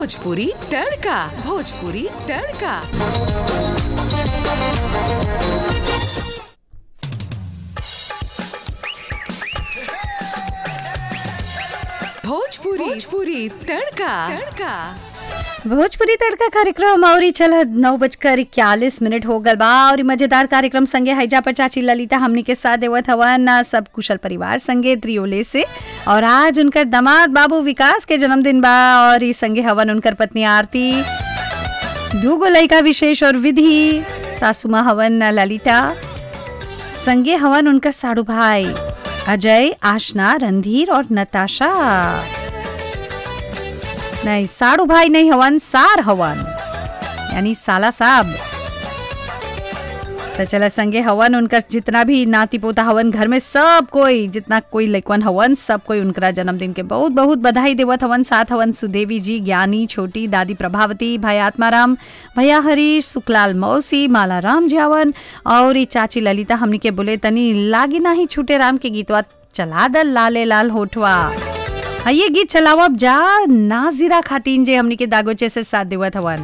भोजपुरी तड़का भोजपुरी तड़का भोजपुरी भोजपुरी तड़का तड़का भोजपुरी तड़का कार्यक्रम और ई चल नौ बजकर इक्यालीस मिनट हो गल बा और ई मजेदार कार्यक्रम संगे हैजा पर चाची ललिता हमनी के साथ देवत हवन आ, सब कुशल परिवार संगे त्रियोले से और आज उनकर दामाद बाबू विकास के जन्मदिन बा और ई संगे हवन उनकर पत्नी आरती दूगो लड़का विशेष और विधि सासू माँ हवन ललिता संगे हवन उनकर साड़ू भाई अजय आशना रणधीर और नताशा नहीं साड़ू भाई नहीं हवन सार हवन यानी साला साहब तो चला संगे हवन उनकर जितना भी नाती पोता हवन घर में सब कोई जितना कोई लइकवन हवन सब कोई उनकरा जन्मदिन के बहुत बहुत बधाई देवत हवन साथ हवन सुदेवी जी ज्ञानी छोटी दादी प्रभावती भाई आत्माराम भैया हरीश सुखलाल मौसी माला राम जावन और ई चाची ललिता हमनी के बोले तनी लागी नाही छूटे राम के गीतवा चला दल लाले लाल होठवा हाँ, ये गीत चलावब जा नाजिरा खातिन जे हमनी के दागोचे से साथ देवत हवन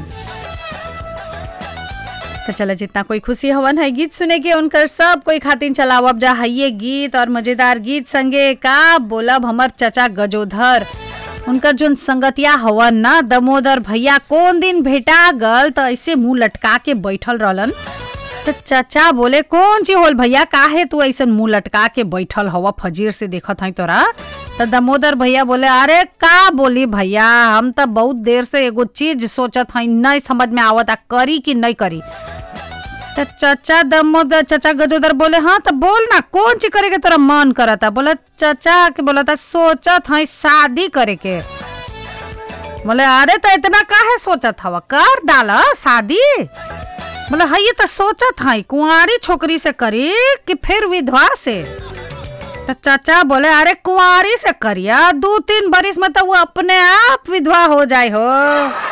तो चला जितना कोई खुशी हवन है गीत सुने के उनकर सब कोई खातिन चलावब जा है ये गीत और मजेदार गीत संगे का बोलब हमर चचा गजोधर उनकर जोन संगतिया हवन ना दमोदर भैया कौन दिन भेटा गल तो ऐसे मुंह लटका के बैठल रहलन तो चचा बोले कौन ची होल भैया काहे तू ऐसन मुंह लटका के बैठल हवा फजीर से देखत हई तोरा तो दमोदर भैया बोले अरे का बोली भैया हम तो बहुत देर से एगो चीज सोचत हई नहीं समझ में आवता करी कि नहीं करी तो चचा दमोदर चचा गजोदर बोले हाँ तो बोल ना कौन चीज करे के तोरा मन करता बोला चचा के बोला था सोचत हई शादी करे के बोले अरे तो इतना काहे सोचत हवा कर डाला शादी बोले हाँ ये तो सोचत हई कुंवारी छोकरी से करी कि फिर विधवा से तो चाचा बोले अरे कुंवारी से करिया दो तीन बरिस में तो वो अपने आप विधवा हो जाए हो